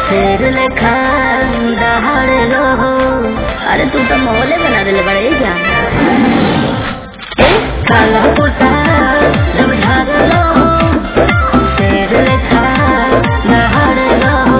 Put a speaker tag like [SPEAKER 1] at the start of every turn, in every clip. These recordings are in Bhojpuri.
[SPEAKER 1] शेर लेखा दहाड़ रहो अरे तू तो मोहल्ले बना दिले बड़े क्या काला कुर्ता जब झाड़ रहो शेर लेखा दहाड़ रहो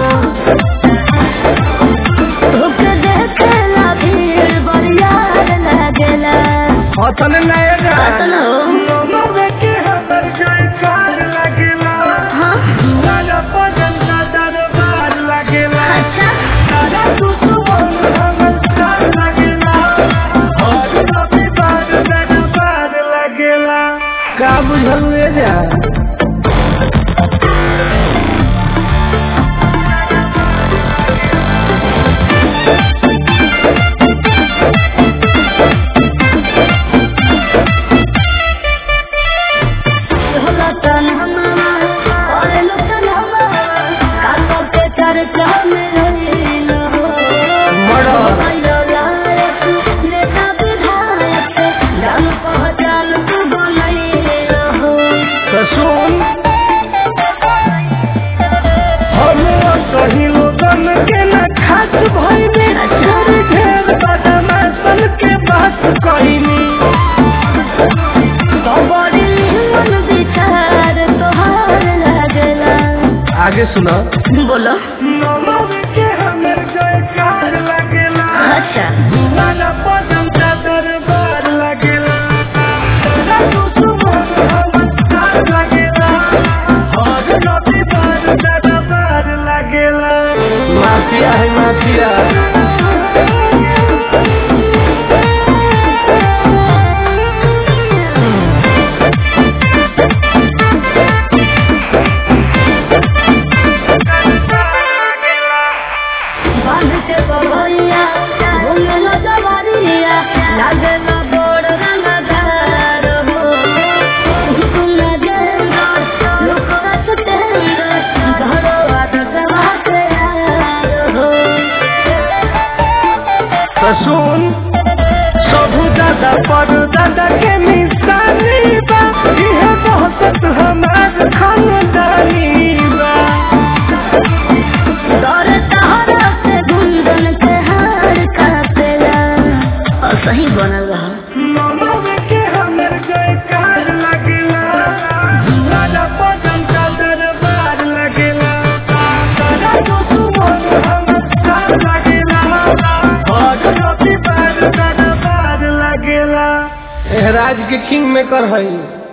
[SPEAKER 1] तोके देखेला भीड़ बरियार लागेला
[SPEAKER 2] हतन नया
[SPEAKER 1] अतन हो
[SPEAKER 2] नमवे के हमर जयकार लागेला
[SPEAKER 1] हाँ
[SPEAKER 2] राजा पदन का दरबार लागेला
[SPEAKER 1] अच्छा
[SPEAKER 2] तारा दुश्मन हमर साथ लागेला और कभी बार दरबार लागेला का बुझल ले जा
[SPEAKER 1] होला तन हमारा और लुटन हमारा काको के चर्चा में रहिल हो
[SPEAKER 2] मरो।
[SPEAKER 1] भइलो लायक नेता विधायक जान पहचान तू बनैल हो
[SPEAKER 2] तो सुन हम सही लोगन के न खास भइले छोड़ ढेर बदमाशन के बात कहिनी
[SPEAKER 1] तो बड़ी मन विचार तोहार लागला
[SPEAKER 2] आगे सुनो
[SPEAKER 1] बोलो
[SPEAKER 2] नमव के हमर जयकार लगेला
[SPEAKER 1] अच्छा
[SPEAKER 2] वाला पदम का दरबार लगेला तेरा दुश्मन हमर साथ लगेला और कभी बार दरबार लगेला माफिया है माफिया
[SPEAKER 1] बांध के बबैया घूमेला जवारिया लागेला बड़ रंगदार हो तुम जेंगा लोकरा छतेंगा घरवा दसवा के यार हो
[SPEAKER 2] तो सुन सबू दादा पर दादा के निशानी बा इहे बहुत हमार खानदानी बा
[SPEAKER 1] दौर तहरा से गुंदन के हार काटेला और सही बनल रहा
[SPEAKER 2] नमव के हमर जयकार लगेला राजा पदम का दरबार लगेला तारा दुश्मन हमर साथ लगेला और कभी बार दरबार लगेला राज के किंग मेकर है